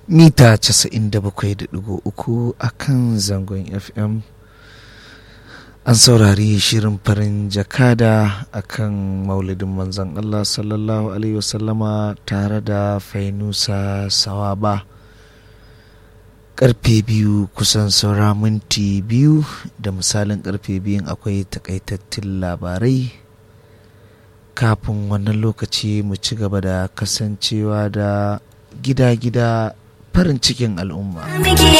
mita 97.3 a kan zangon fm an saurari shirin farin jakada a kan maulidin manzan allah sallallahu alaihi wasallama tare da fainusa sawaba karfe biyu kusan saura minti biyu da misalin karfe biyun akwai takaitattun labarai kafin wannan lokaci mu ci gaba da kasancewa da gida-gida farin cikin al'umma.